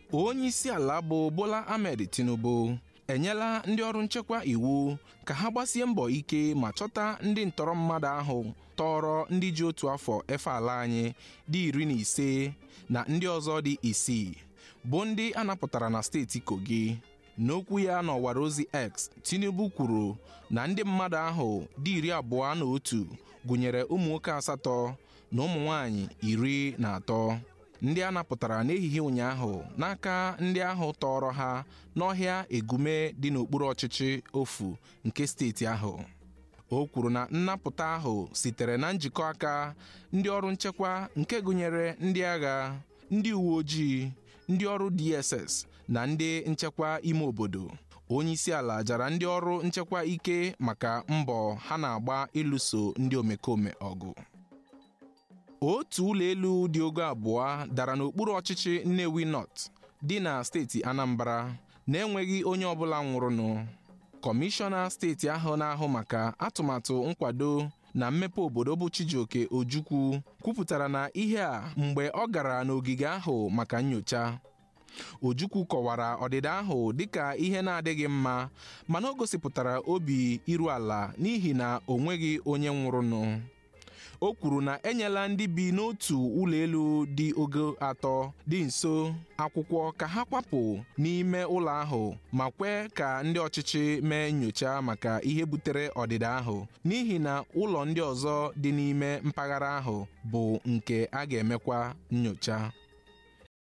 onye isi ala bụ Bola Ahmed Tinubu enyela ndị ọrụ nchekwa iwu ka ha gbasie mbọ ike ma chọta ndị ntọrọ mmadụ ahụ tọrọ ndị ji otu afọ efe ala anyị dị iri na ise na ndị ọzọ dị isii bụ ndị a napụtara na steeti Kogi n'okwu ya n'ọwara ozi X Tinubu kwuru na ndị mmadụ ahụ dị iri abụọ na otu gụnyere ụmụ nwoke asatọ na ụmụ nwanyị iri na atọ ndị a napụtara n'ehihie ụnyaahụ n'aka ndị ahụ tọrọ ha n'ọhịa Egume dị n'okpuru ọchịchị ofu nke steeti ahụ o kwuru na nnapụta ahụ sitere na njikọ aka ndị ọrụ nchekwa nke gụnyere ndị agha ndị uwe ojii ndị ọrụ DSS na ndị nchekwa ime obodo onye isi ala jara ndị ọrụ nchekwa ike maka mbọ ha na-agba ịlụso ndị omekome ọgụ otu ụlọ elu dị ogo abụọ dara n'okpuru ọchịchị Nnewi North dị na steeti Anambra na-enweghị onye ọbụla nwụrụnụ kọmishọna steeti ahụ na-ahụ maka atụmatụ nkwado na mmepe obodo bụ Chijioke Ojukwu kwupụtara na ihe a mgbe ọ gara n'ogige ahụ maka nyocha Ojukwu kọwara ọdịda ahụ dịka ihe na-adịghị mma mana o gosipụtara obi iru ala n'ihi na o nweghị onye nwụrụnụ o kwuru na enyela ndị bi n'otu ụlọ elu dị ogo atọ dị nso akwụkwọ ka ha kwapụ n'ime ụlọ ahụ ma kwee ka ndị ọchịchị mee nyocha maka ihe butere ọdịda ahụ n'ihi na ụlọ ndị ọzọ dị n'ime mpaghara ahụ bụ nke a ga-emekwa nyocha